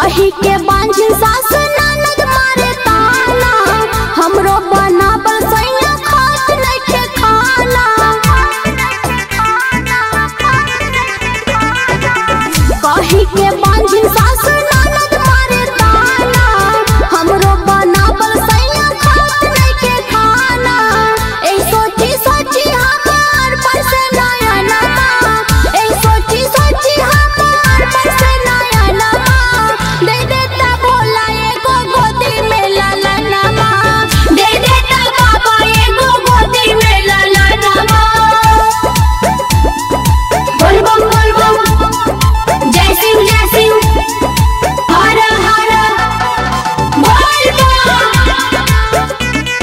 कही के बांझी सास ननद मारे ताना हमरो बनाबल सैया खात नइखे खाना कही के बांझी सास ननद मारे ताना हमरो बनाबल सैया खात नइखे खाना ए सोची सोची हमार पर से नया नमा ए सोची सोची हमार पर से नया नमा दे देता भोला एगो गोदी में लाला नमा दे देता बाबा एगो गोदी में लाला नमा बोल बम बोल बम जय सिंह जय सिंह हर हर बोल बम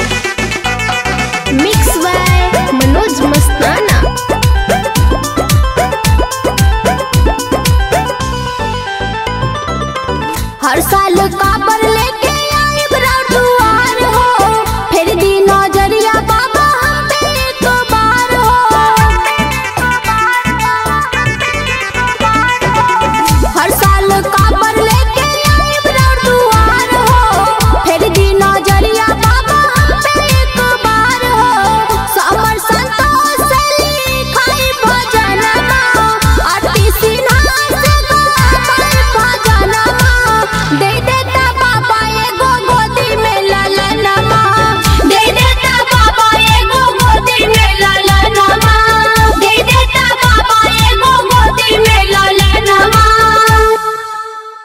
मिक्स बाय मनोज मस्ताना हर साल काबर